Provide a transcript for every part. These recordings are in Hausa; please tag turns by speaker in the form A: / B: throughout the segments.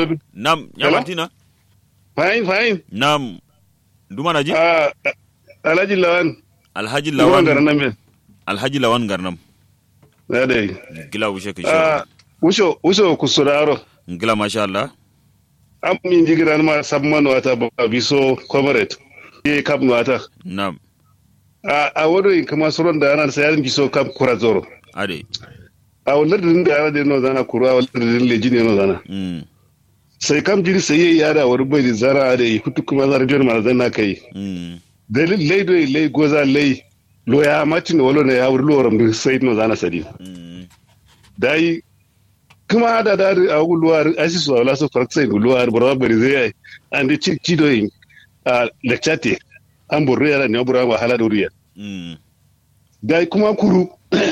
A: so
B: nam ya
A: Hello?
B: martina
A: fine fine
B: nam duma na ji
A: ah alhaji lawan
B: alhaji
A: lawan garan
B: lawan
A: nan me
B: alhaji lawan garnam
A: na dai
B: gila wushe ka
A: ah
B: shi
A: usho usho kusuraro
B: gila masha Allah
A: am min jigiran ma sabman wata ba biso comrade ye kap wata
B: nam
A: a a wado in kama suron da ana sayar biso kap kurazoro
B: ade
A: a wannan din da ana da no zana kura a wannan din leji ne no zana
B: mm
A: sai kam jiri sai yayi yara wani bai da zara da hutu kuma zara jiyar ma zan na kai
B: mm
A: dalil lay do lay goza lay lo ya matin wolo ne ya wuri lo ram sai no zana sadi
B: mm
A: dai kuma da da a guluwar asis wala so farsai guluwar bora bari zai an da ci ci do yin a lecture an burre yara ne bura wa hala doriya
B: mm
A: dai kuma kuru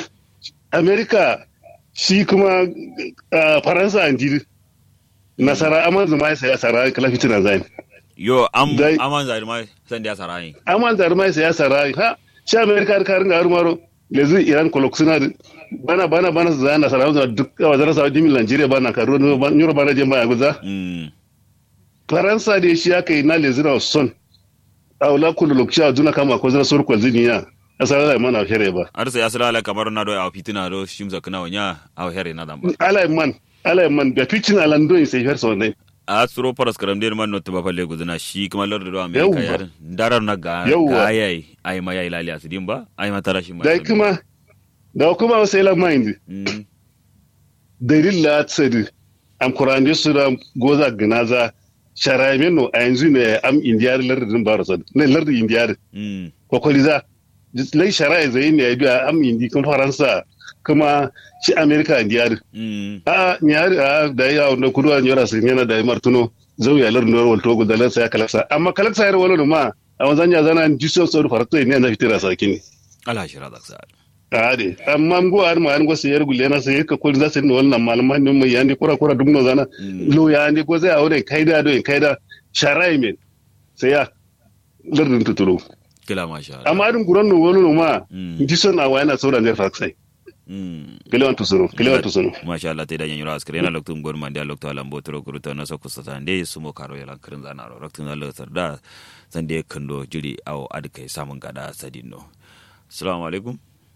A: america shi kuma ah, faransa an jiri nasara amma zuma sai asara kala fitina zai
B: yo am
A: Dai-
B: aman zari mai san da sarai
A: amma zar mai sai asara ha shi america har karin garu maro lezu iran koloksuna bana bana bana za nasara za duk a wazara sa jimin nigeria bana karu nyuro bana je mai guza
B: mm
A: faransa da shi aka yi na lezu na son a wula kullu lokaci a duna kama ko zara surkwal ziniya asara da mana here ba
B: ar sai asala ala kamar na do a fitina do shimza kana wanya a here na damba
A: ala man ala man da pitchin alando in sai ferso ne
B: a tsoro paras karam der man not ba falle guduna shi kuma lord do america
A: Yawwa.
B: yar darar na ga
A: Yawwa.
B: ayai ai ma yayi lali asidin ba ai ma tara shi ma
A: da kuma da kuma sai la mind
B: mm
A: dalil la tsadi am kurande su da goza gnaza sharaime no a yanzu ne am indiyar lardin barasa ne lardin indiyar
B: mm
A: kokoliza lai sharai zai ne ya biya am indi kun faransa kuma shi amerika indiyar
B: mm
A: a nyari a da ya wanda kudu an yara sun yana da martuno zau ya lardin wal togo da lansa ya kalaksa amma kalaksa ya wala ma a wanzan ya zana jiso sau farto ne na fitira sakini
B: ala shira da sa
A: ade amma ngo ar ma an go sayar gulle na sayar ka kul za su ne wannan malaman ne mai yandi kura kura dum no zana
B: Mm.
A: lo yandi ko zai aure kaida do kaida sharai men sai ya lardin tutulu
B: kila masha Allah
A: amma adin guran no wolo no ma
B: Mm.
A: jison a wayana sauran der faksai
B: mm
A: kelewan tusuru kelewan tusuru
B: masha Allah te da yanyura askare na loktum gon mande lokto alam botoro kuruta na sokku satande sumo karo yala kirin zana ro loktum na loktar da sande kando jiri aw adkai samun gada sadinno assalamu alaikum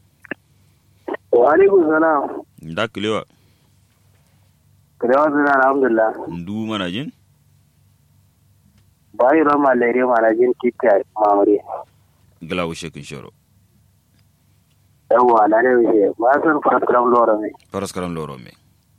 C: wa alaikum salam
B: da kilewa
C: kirewa suna alhamdulillah
B: ndu mana jin
C: bayi ran malaria mana jin tita mamare
B: gala wushe kin shoro
C: yawwa na ne wuce ba san fasiram lora ne
B: faras karam loro me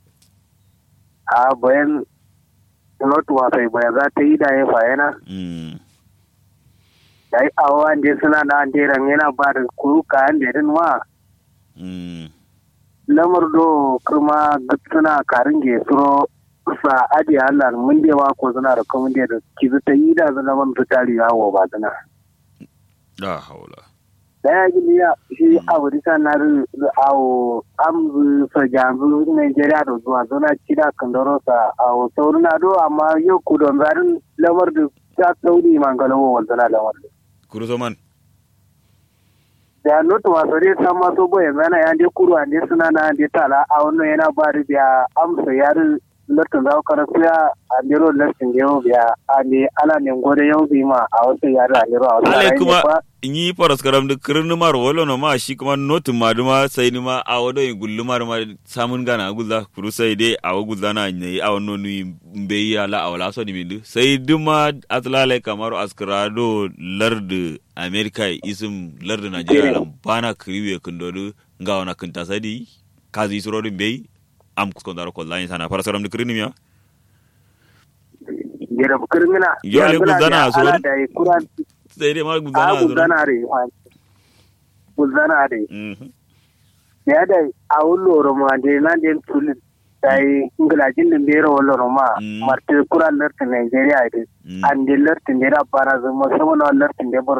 C: a bayan not wasai bayan za ta yi da ya fayana
B: mm
C: da yi awa da suna da an teran yana ba da kuru kayan da din ma
B: mm
C: lamar do kuma suna karin ge suro sa adi Allah mun de ma ko suna da kuma da kizu ta yi da zama man fitari yawo ba zana
B: da haula
C: daya gini ya shi abu disa na ru awo amzu so janzu Nigeria da zuwa zona kida kandoro sa awo sauri na do amma yau ku don zarin lamar da ta sauri mangalawo wanzana lamar da
B: kuruzo man
C: da notu wasu dai san maso boye zana ya de kuru ande suna na ande tala a wannan yana ba da biya amsa yarin lotun za ka rasu ya andiro lotun yau biya ande ala ne gode yau bi ma a wasu yarin andiro a wasu
B: ale
C: yarin
B: kuma
C: ba
B: yi faras karam da kirin mar wolo no ma shi kuma notin ma duma sai ni ma a wado yin gullu mar ma samun gana gulla kuru sai dai a wa gulla na ne a wannan nu be ya la a wala so ni mindu sai duma atlale kamar askrado lard america isum lard nigeria lam bana kriwe kundodu nga wana kunta sadi kazi surodin be am kuskondaro kollani sana faras karam da kirin mi ya
C: gera kirmina
B: Yo, le gudana a
C: ala
B: sori.
C: da yi kuran
B: sai dai ma
C: a
B: gulla na
C: gudana re gudana re
B: Mhm.
C: ya da a wullo ma de na de tuli dai ngalajin da bero wallo ma
B: Mm.
C: marte kuran lertin Nigeria ide
B: Mm.
C: an de lertin de da bara zama sama na lertin de